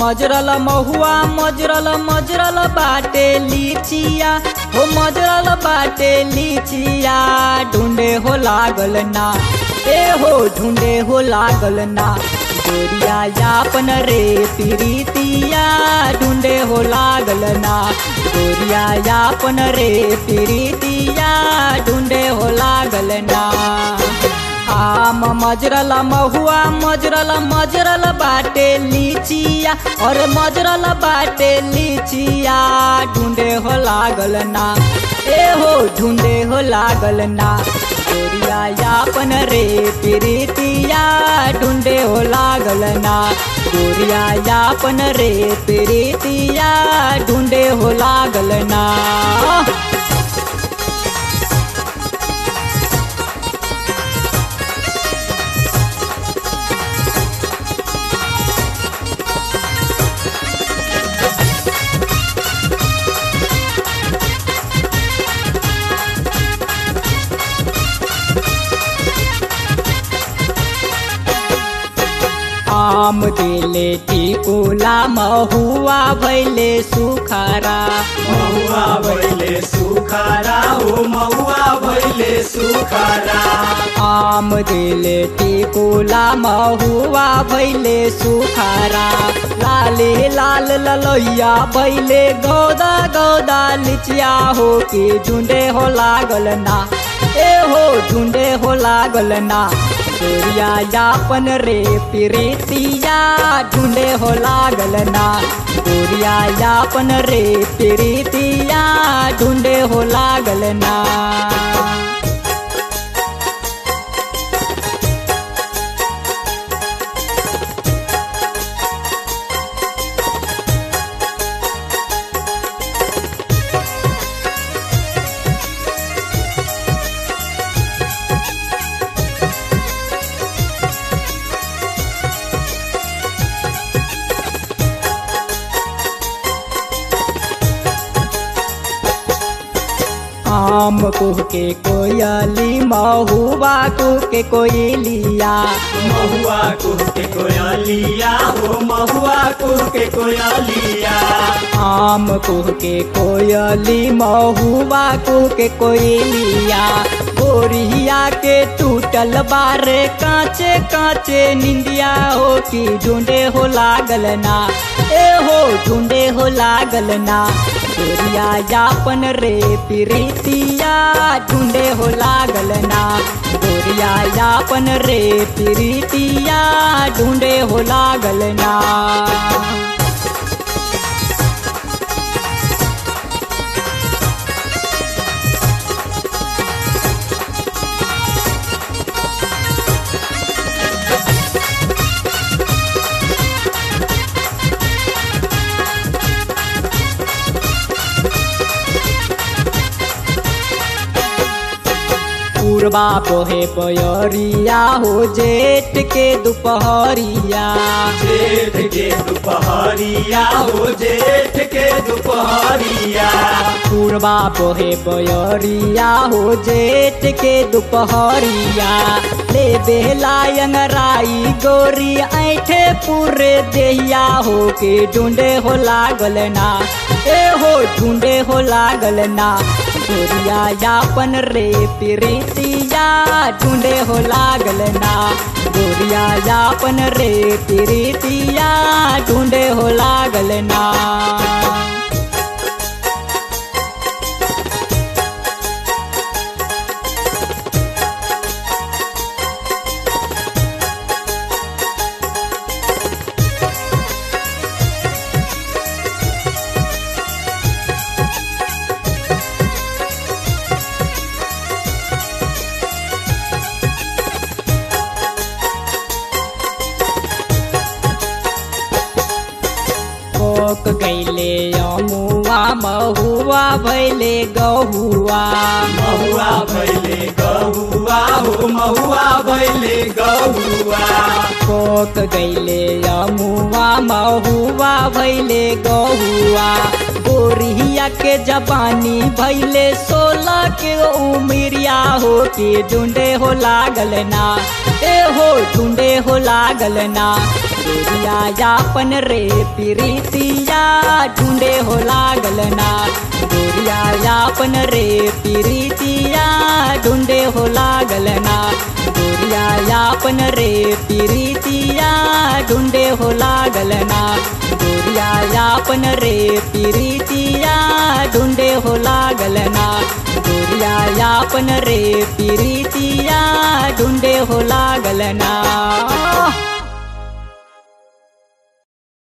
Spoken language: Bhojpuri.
मजरल महुआ मजरल मजरल बाटे लीचिया हो मजरल बाटे लीचिया ढूंढे हो लागल ना ए हो ढूंढे हो लागल ना गोरिया यापन रे प्रीतिया ढूंढे हो लागल ना गोरिया यापन रे प्रीतिया ढूंढे हो लागल ना आम मजरल महुआ मजरल मजरल बाटे लीचिया और मजरल बाटे लीचिया ढूंढे हो लागल ना ए हो ढूंढे हो लागल ना गोरिया यापन रे प्रीतिया ढूंढे हो लागल ना गोरिया यापन रे प्रीतिया ढूंढे हो लागल ना आम दिले टिकुला महुआ भैले सुखारा महुआ भैले सुखारा हो महुआ भैले सुखारा आम दिले टिकुला महुआ भैले सुखारा लाले लाल ललोया भैले गौदा गौदा लिचिया हो के झुंडे हो लागल ना ए हो झुंडे हो लागल ना गोरिया यापन रे प्रीतिया ढूंढे हो लागल ना गोरिया यापन रे प्रीतिया ढूंढे हो लागल ना आम कुह के कोयली महुआ कुह के कोयलिया महुआ कुह के कोयलिया हो महुआ कुह के कोयलिया आम कुह के कोयली महुआ कुह के कोयलिया गोरिया के टूटल बारे कांचे कांचे निंदिया हो की ढूंढे हो लागल ना ए हो ढूंढे हो लागल ना गोरिया यापन रे प्रीतिया ढूंढे हो लागल ना गोरिया यापन रे प्रीतिया ढूंढे हो लागल ना पूर्वा पोहे पयरिया हो जेठ के दोपहरिया जेठ के दोपहरिया हो जेठ के दोपहरिया पूर्वा पोहे पयरिया हो जेठ के दोपहरिया ले बेलायंगराई गोरी ऐठे पूरे देहिया हो के ढूंढे हो लागल ना ए हो ढूंढे हो लागल ना गोरिया यापन रे प्रीतिया ढूंढे हो लागल ना गोरिया यापन रे प्रीतिया ढूंढे हो लागल ना कोक गैले अमुआ महुआ भैले गहुआ महुआ भैले गहुआ हो महुआ भैले गहुआ कोक गैले अमुआ महुआ भैले गहुआ गोरिया के जबानी भैले सोलह के उमरिया हो के ढूंढे हो लागल ना ए हो ढूंढे हो लागल ना गोरिया यापन रे प्रीतिया ढूंढे हो लागल ना गोरिया यापन रे प्रीतिया ढूंढे हो लागल ना गोरिया यापन रे प्रीतिया ढूंढे हो लागल ना गोरिया यापन रे प्रीतिया ढूंढे हो लागल ना गोरिया यापन रे प्रीतिया ढूंढे हो लागल ना